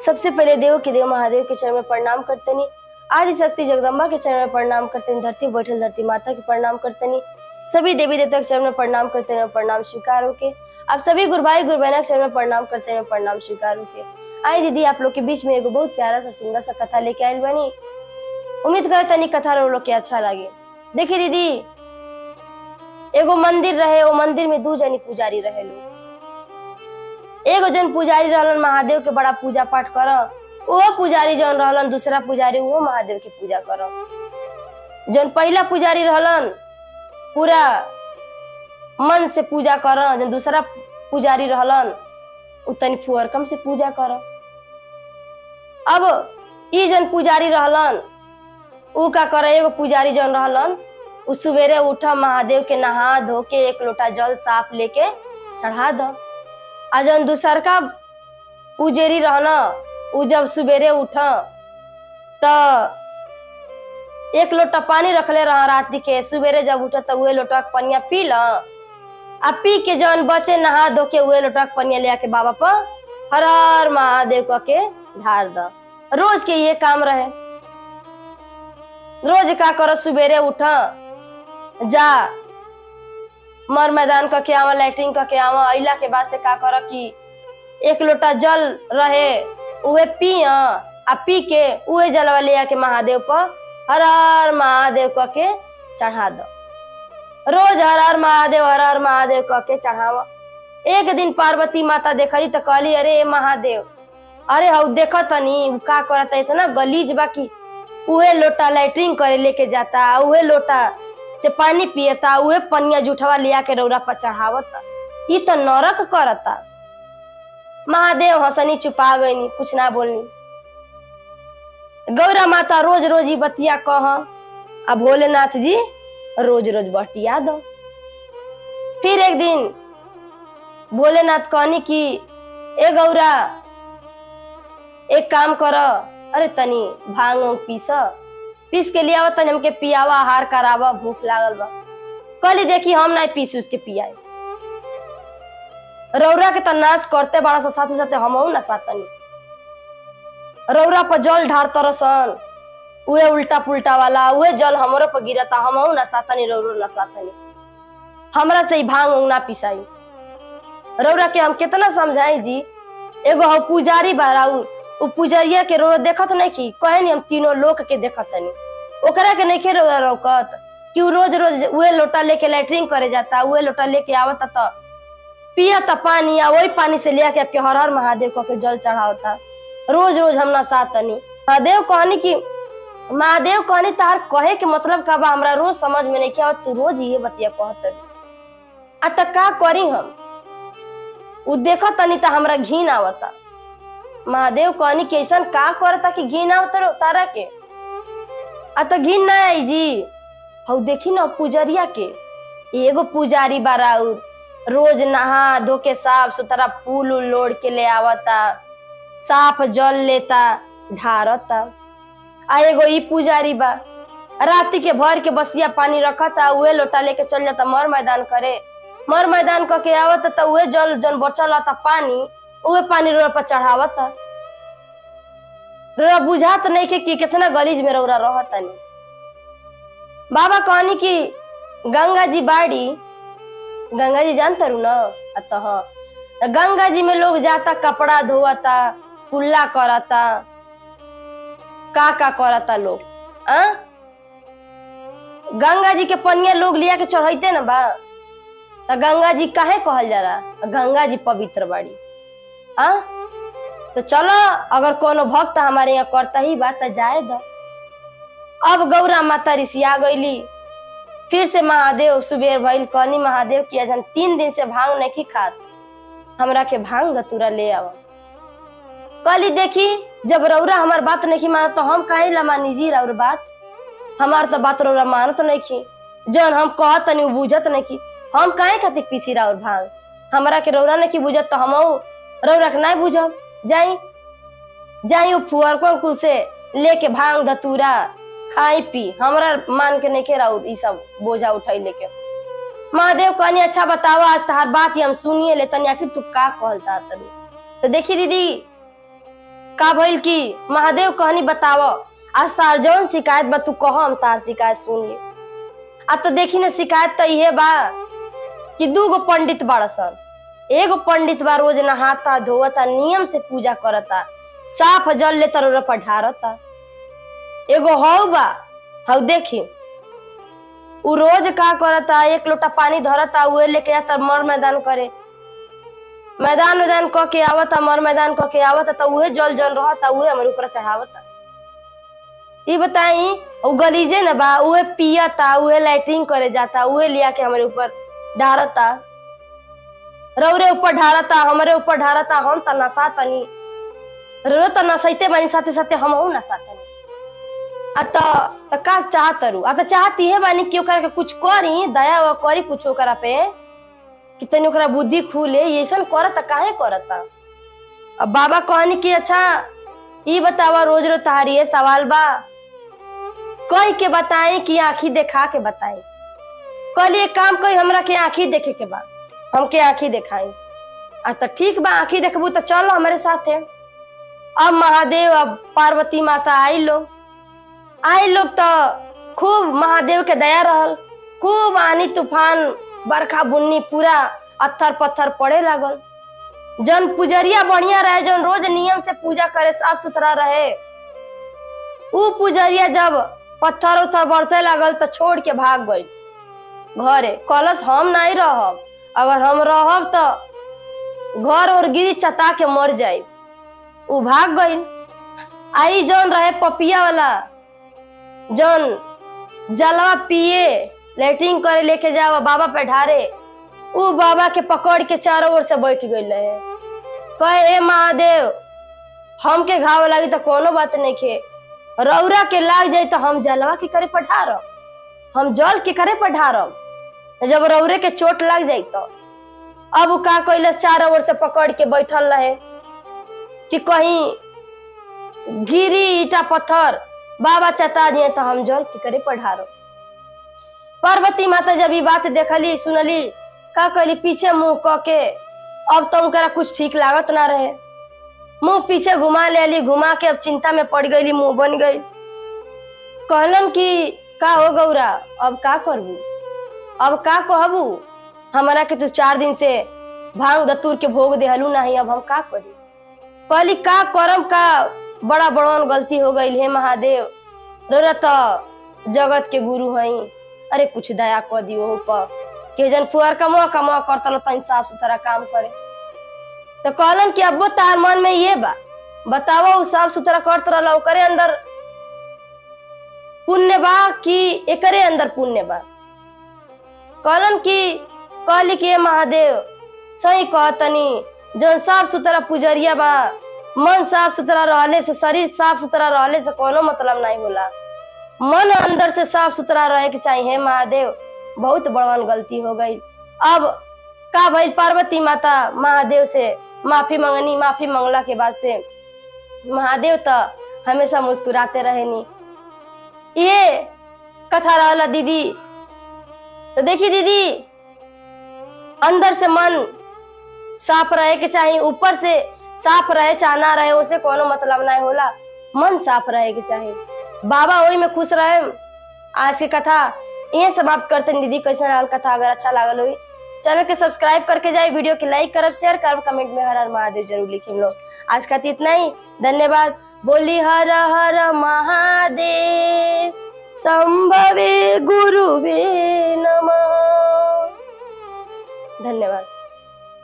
सबसे पहले देव के देव महादेव के चरण में प्रणाम करतनी आदि शक्ति जगदम्बा के चरण में प्रणाम करतनी धरती बैठल धरती माता के प्रणाम करतनी सभी देवी देवता के चरण में प्रणाम करते हैं प्रणाम स्वीकार होके आप सभी गुरु भाई गुरु बहना के चरण में प्रणाम करते हैं प्रणाम स्वीकार होके आई दीदी आप लोग के बीच में एगो बहुत प्यारा सा सुंदर सा कथा लेके आयल बनी उम्मीद करते नहीं कथा रो लोग के अच्छा लगे देखिए दीदी एगो मंदिर रहे वो मंदिर में दू जनी पुजारी रहे लोग एगो जन पुजारी रहलन महादेव के बड़ा पूजा पाठ कर वो पुजारी जौन रहलन दूसरा पुजारी वो महादेव के पूजा कर जौन पहला पुजारी रहलन पूरा मन से पूजा कर जन दूसरा पुजारी रहलन उ तनी फुअरकम से पूजा कर अब ई जन पुजारी रहलन उ का करे एगो पुजारी जौन रहलन उ सवेरे उठा महादेव के नहा धो के एक लोटा जल साफ लेके चढ़ा दो आ जौन दूसरका उजेरी रहना उ जब सवेरे उठा त एक लोटा पानी रखले रह राति के सवेरे जब उठा त उहे लोटा के पनिया पी ल आ पी के जौन बचे नहा धो के उहे लोटा के पनिया ले आके बाबा पर हर हर महादेव कह के ढार द रोज के ये काम रहे रोज का कर सवेरे उठा जा मर मैदान क के आवा लैट्रिन क के आवा अइला के बाद से का कर कि एक लोटा जल रहे उहे पी आ पी के उहे जलवा ले आके महादेव पर हर हर महादेव क के चढ़ा दो रोज हर हर महादेव हर हर महादेव क के चढ़ावा एक दिन पार्वती माता देखली त कहली अरे ए महादेव अरे हऊ देख तनी उ का करता इतना गलीज बा कि उहे लोटा लैट्रिन करे लेके जाता उहे लोटा से पानी पियता उहे पनिया जूठवा लिया के रौरा पर चढ़ावता ई तो नरक करता महादेव हंसनी चुपा गईनी कुछ ना बोलनी गौरा माता रोज रोज ई बतिया कह आ भोलेनाथ जी रोज रोज बटिया दो फिर एक दिन भोलेनाथ कहनी कि ए गौरा एक काम कर अरे तनी भांग उंग पीस पीस के लियावा तनी हमके पियावा आहार करावा भूख लागल बा कहली देखी हम नहीं पीस उसके पियाए रौरा के त नाश करते बड़ा सा साथे साथे हमहू ना सातनी रौरा पर जल ढार तरसन उहे उल्टा पुल्टा वाला उहे जल हमरो पर गिरता हमहू ना सातनी रौरो ना सातनी हमरा से ही भांग उंग ना पिसाई रौरा के हम कितना समझाई जी एगो हम पुजारी बाराऊ उ पुजरिया के रो देखत नहीं की कहे नहीं हम तीनों लोक के देखत नहीं ओकरा के नहीं रो रोकत कि उ रोज रोज उहे लोटा लेके लैट्रिन करे जाता उहे लोटा लेके आवता त पियता पानी आ वही पानी से लिया के आपके हर हर महादेव कह के जल चढ़ावता रोज रोज हम ना सातनी महादेव कहनी कि महादेव कहनी तार कहे के मतलब का बा हमरा रोज समझ में नहीं किया और तू रोज ये बतिया कहत आ त का करी हम उ देखत तनी त हमरा घिन आवता महादेव कहनी कि ऐसा का करता कि घिन आवता तारा के आ त घिन ना आई जी हऊ देखी ना पुजरिया के एगो पुजारी बाराउर रोज नहा धो के साफ सुथरा फूल उल लोड़ के ले आवता साफ जल लेता ढारता आ एगो ई पुजारी बा राति के भर के बसिया पानी रखता उहे लोटा लेके चल जाता मर मैदान करे मर मैदान क के आवता त उहे जल जन बचल रहता पानी उहे पानी रोड पर चढ़ावता रोरा बुझात नहीं के कि कितना गलीज में रौरा रहतनी बाबा कहनी कि गंगा जी बाड़ी गंगा जी जानता रू ना अतः गंगा जी में लोग जाता कपड़ा धोता कुल्ला करता का का करता लोग आ गंगा जी के पनिया लोग लिया के चढ़ते ना बा त गंगा जी काहे कहल जाला गंगा जी पवित्र बाड़ी आ तो चलो अगर कोनो भक्त हमारे यहाँ करता ही बात तो जाए दो अब गौरा माता ऋषिया गईली फिर से महादेव सुबेर भइल कहनी महादेव की अजन तीन दिन से भांग नहीं खात हमरा के भांग गतूरा ले आवा कहली देखी जब रौरा हमार बात नहीं मानत तो हम काहे ला मानी जी रौर बात हमार तो बात रौरा मानत नहीं की जौन हम कहत तनी उ बुझत नहीं की हम काहे खातिर पीसी रौर भांग हमरा के रौरा नहीं की बुझत तो हम रौरा के नहीं बुझब जाई जाई उ फुअर को से लेके भांग धतूरा खाई पी हमरा मान के नहीं के रौर ई सब बोझा उठाई लेके महादेव कहनी अच्छा बतावा आज तहार बात ही हम सुनिए ले तनी आखिर तू का कहल चाहत रही तो देखी दीदी का भइल की महादेव कहनी बताव आ सार जौन शिकायत बा तू कह हम तार शिकायत सुन ली आ तो देखी ना शिकायत तो इहे बा कि दू गो पंडित बाड़सन एगो पंडित बा रोज नहाता धोवता नियम से पूजा करता साफ जल ले तरोरा पर ढारता एगो हौ बा हौ देखी उ रोज का करता एक लोटा पानी धरता उहे लेके आता मर मैदान करे मैदान मैदान क के आवता मर मैदान क के आवता त उहे जल जल रहता उहे हमारे ऊपर चढ़ावता ई बताई उ गलीजे न बा उहे पियता उहे लैट्रिन करे जाता उहे लिया के हमारे ऊपर ढारता रौरे ऊपर ढारता हमारे ऊपर ढारता हम त नशा तनी रो त नशैते बानी साथे साथे हम नशा तनी आ त त का चाहत रू आ त चाहत इहे बानी कि ओकरा के कुछ करी दया व करी कुछ ओकरा पे कि तनी ओकरा बुद्धि खुले ये ऐसन करत काहे करत अब बाबा कहनी कि अच्छा ई बतावा रोज रोज तहारी ये सवाल बा कह के बताई कि आंखी देखा के बताई कहली एक काम कही हमरा के आंखी देखे के बा हमके आंखी देखाई आ त ठीक बा आंखी देखबू तो चलो हमारे साथे अब महादेव अब पार्वती माता आई लोग आई लोग तो खूब महादेव के दया रहल खूब आनी तूफान बरखा बुन्नी पूरा अत्थर पत्थर पड़े लागल जन पुजरिया बढ़िया रहे जन रोज नियम से पूजा करे साफ सुथरा रहे उ पुजरिया जब पत्थर उथर बरसे लागल तो छोड़ के भाग गई घरे कलश हम नहीं रहब अगर हम रहब तो घर और गिरी चता के मर जाई उ भाग गई आई जौन रहे पपिया वाला जौन जलवा पिए लेटरिन करे लेके जावा बाबा पे ढारे उ बाबा के पकड़ के चारों ओर से बैठ गई रहे कहे ए महादेव हमके घाव लगी तो कोनो बात नहीं खे रौरा के लाग जाई तो हम जलवा के करे पढ़ारब हम जल के करे पढ़ारब जब रौरे के चोट लग जाई तो अब उ का कैलस चारों ओर से पकड़ के बैठल रहे कि कहीं गिरी ईटा पत्थर बाबा चता दिए तो हम जल के करे पढ़ारब पार्वती माता जब ई बात देखली सुनली का कहली पीछे मुंह क के अब तो उनकरा कुछ ठीक लागत ना रहे मुंह पीछे घुमा ले ली घुमा के अब चिंता में पड़ गई मुंह बन गई कहलन कि का हो गौरा अब का करबू अब का कहबू हमारा के तू चार दिन से भांग दतूर के भोग देहलू नहीं अब हम का करी कहली का करम का बड़ा बड़वन गलती हो गई हे महादेव रौरा तो जगत के गुरु हई अरे कुछ दया कर दियो पर के जन फुअर कमा कमा करता लो तनी साफ सुथरा काम करे तो कहलन कि अब्बो तार मन में ये बा बताओ उ साफ सुथरा करत रहला ओकरे अंदर पुण्य बा कि एकरे अंदर पुण्य बा कहलन कि कहली कि ए महादेव सही कहतनी जो साफ सुथरा पुजरिया बा मन साफ सुथरा रहले से शरीर साफ सुथरा रहले से कोनो मतलब नहीं होला मन अंदर से साफ सुथरा रहे के चाहिए हे महादेव बहुत बड़वन गलती हो गई अब का भइल पार्वती माता महादेव से माफी मंगनी माफी मंगला के बाद से महादेव तो हमेशा मुस्कुराते रहेनी ये कथा रहला दीदी तो देखी दीदी अंदर से मन साफ रहे के चाहिए ऊपर से साफ रहे चाहे ना रहे उसे कोनो मतलब नहीं होला मन साफ रहे के चाहिए बाबा वही में खुश रहे आज की कथा ये समाप्त करते हैं दीदी कैसे रहल कथा अगर अच्छा लागल हुई चैनल के सब्सक्राइब करके जाए वीडियो के लाइक करब शेयर करब कमेंट में हर हर महादेव जरूर लिखिम लोग आज का तो इतना ही धन्यवाद बोली हर हर महादेव संभवे गुरुवे नमः धन्यवाद